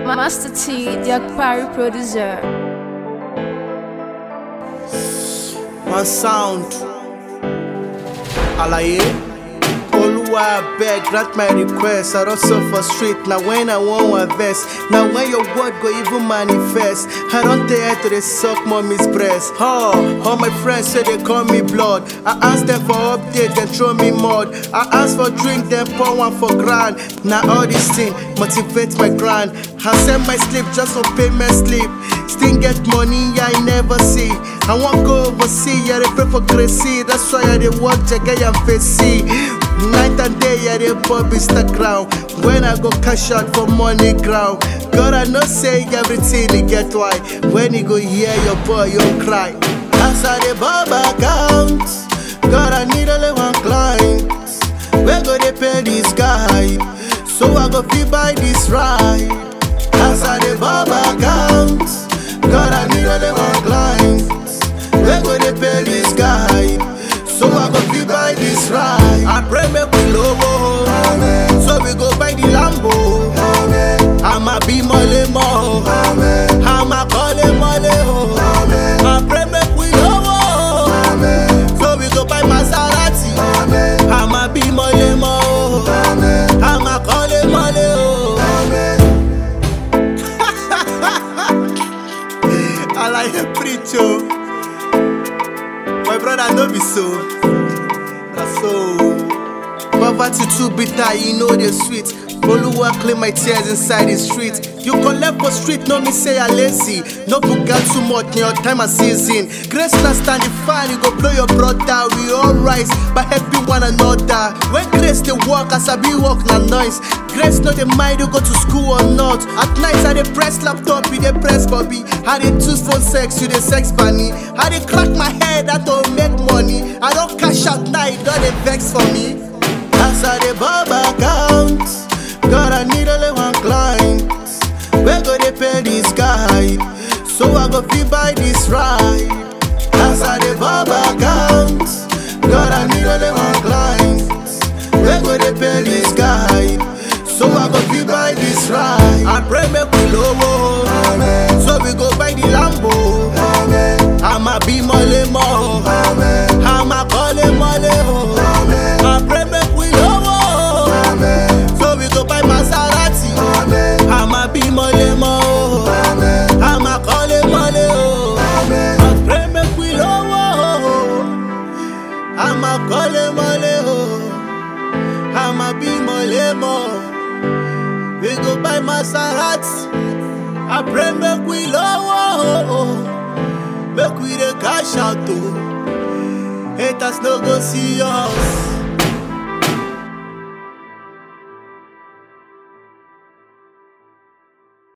Master T, the Akpari producer. One sound. Alaye. Oluwa beg, grant my request. I don't suffer street. Now when I want one verse. Now when your word go even manifest. I don't dare to they suck mommy's breast. Oh, all my friends say they call me blood. I ask them for update, then throw me mud. I ask for drink, then pour one for grand. Now all this thing motivate my grind. I send my sleep just for payment sleep. Still get money I never see. I want go overseas, yeah, they pray for crazy. That's why I dey work jagay and facey. Night and day, yeah, they pop Instagram. When I go cash out for money ground. God, I know say everything they get why. When you go hear your boy, you cry. As I the bob account, God, I need only one client. Where go they pay this guy? So I go feel buy this ride. As I the bob account, God, I need only one client. Where go they pay this guy? So I go feel buy this ride. I pray make we low, so we go buy the Lambo. I'ma be mole mo, I'ma call it mole ho. I pray make we low, so we go buy Maserati. I'ma be mole mo, I'ma call it mole ho. I like a preach oh. My brother no be so. Na so. Poverty too bitter, you know the sweet. Oluwa clean my tears inside the street. You collect for street, no me say I lazy. No forget too much in your time and season. Grace not standing fine, you go blow your brother. We all rise by helping one another. When grace they walk, as I be walk na noise. Grace not the mind you go to school or not. At night I dey press laptop, you dey press Bobby. I dey choose phone sex, you dey sex bunny. I dey crack my head, I don't make money. I don't cash out night, don't dey vex for me. As I dey bob account, God I need only one client. Where go they pay this guy? So I go feel buy this ride. As I dey bob account, God I need only one client. Where go they pay this guy? So I go feel buy this ride. I pray make we low, so we go buy the Lambo. I'ma be mole mo, I'ma call it mole ho. I pray make we low, so we go buy Maserati. I'ma be mole mo, I'ma call it mole ho. I pray make we low, I'ma call it mole ho. I'ma be mole mo. We go buy Maserati. I pray make we low, make we the cash out too. Haters no go see us.